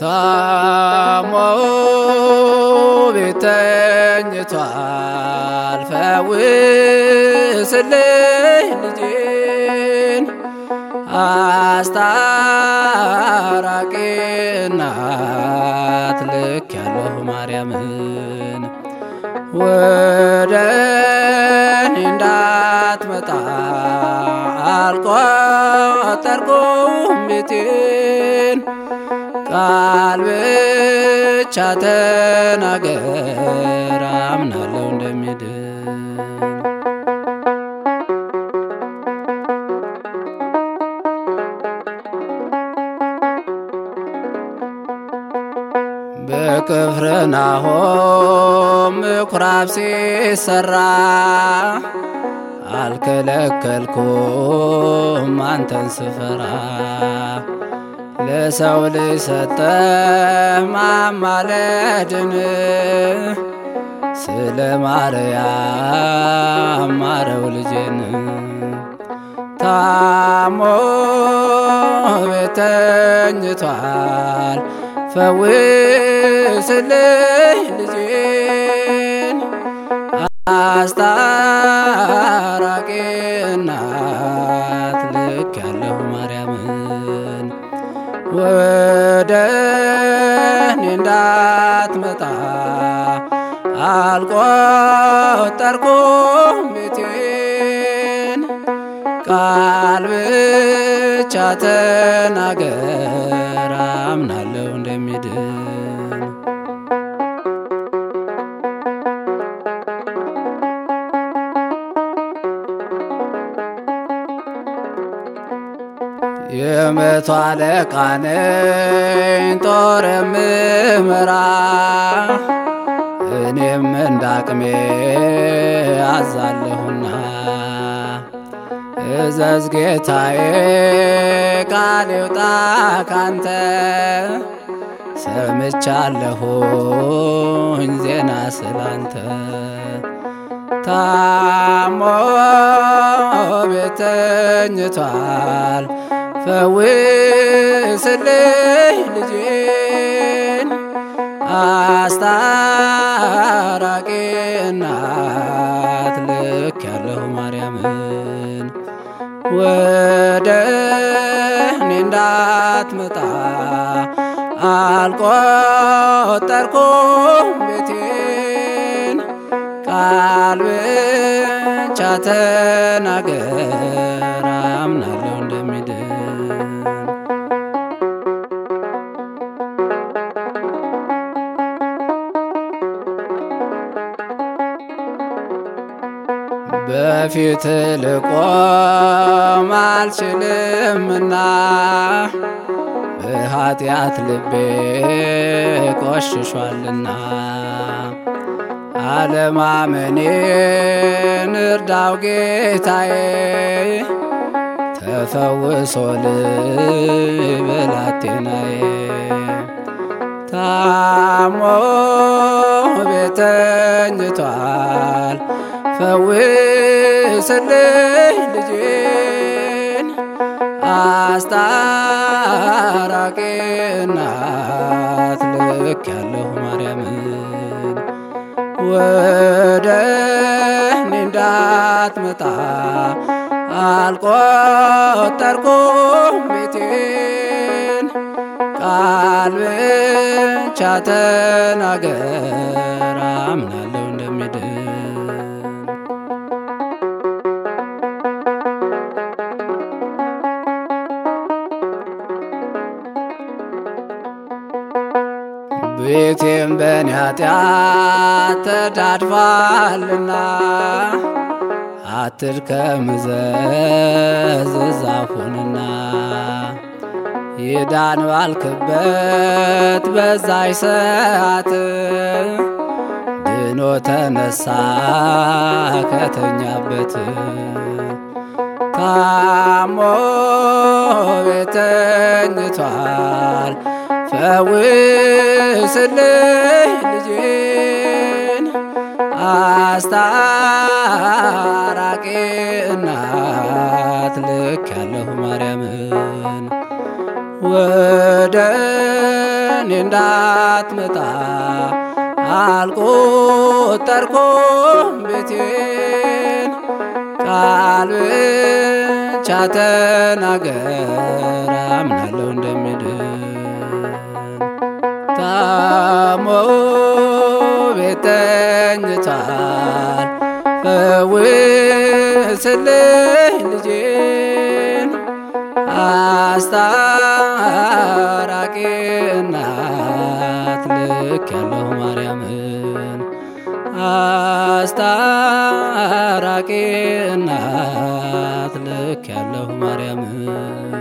ታሞ ቤት ተኝቷል ፈውስልኝ ልጄን አስታራቂ እናት ልክ ያለሁ ማርያምን ወደ እኔ እንዳትመጣ አልቆጠርኩም ቤቴን ቃል ብቻ ተናገር አምናለሁ እንደሚድን በቅፍርናሆም ምኩራብ ሲሰራ አልከለከልኩም አንተን ስፈራ ለሰው ልጅ ሰጠ ማማለድን ስለ ማርያም ማረው ልጄን ታሞ ቤት ተኝቷል ፈውስልኝ ልጄን አስታራቂ እናት ልክ ያለሁ ማርያምን ወደ እኔ እንዳትመጣ አልቆጠርኩም ቤቴን ቃል ብቻ ተናገር አምናለሁ እንደሚድን የመቶ አለቃ ነኝ ጦር የምመራ እኔም እንዳቅሜ አዛለሁና እዘዝ ጌታዬ ቃል ይውጣ ካንተ ሰምቻለሁኝ ዜና ስላንተ ታሞ ቤት ተኝቷል ፈውስልኝ ልጄን አስታራቂ እናት ልክ ያለሁ ማርያምን ወደ እኔ እንዳትመጣ አልቆጠርኩም ቤቴን ቃል ብቻ ተናገር አምናለሁ እንደሚድን በፊት ልቆም አልችልምና በኃጢአት ልቤ ቆሽሿልና አለማመኔን እርዳው ጌታዬ ተፈውሶ ልብላቴናዬ ታሞ ቤት ተኝቷል ፈውስልኝ ልጄን አስታራቂ እናት ልክ ያለሁ ማርያምን ወደ እኔ እንዳትመጣ አልቆጠርኩም ቤቴን ቃል ብቻ ተናገር አምናለሁ እንደሚድን ቤቴም በኔ ኃጢአት ተዳድፋልና አትድከም ዘዝ ዛፉንና ይዳን ባልክበት በዛይ ሰዓት ድኖ ተነሳ ከተኛበት ታሞ ቤት ተኝቷል ፈውስልኝ ልጄን አስታራቂ እናት ልክ ያለሁ ማርያምን ወደ እኔ እንዳትመጣ አልቆጠርኩም ቤቴን ቃል ብቻ ተናገር አምናለሁ እንደሚድን ታሞ ቤት ተኝቷል ፈውስልኝ ልጄን አስታራቂ እናት ልክ ያለሁ ማርያምን አስታራቂ እናት ልክ ያለሁ ማርያምን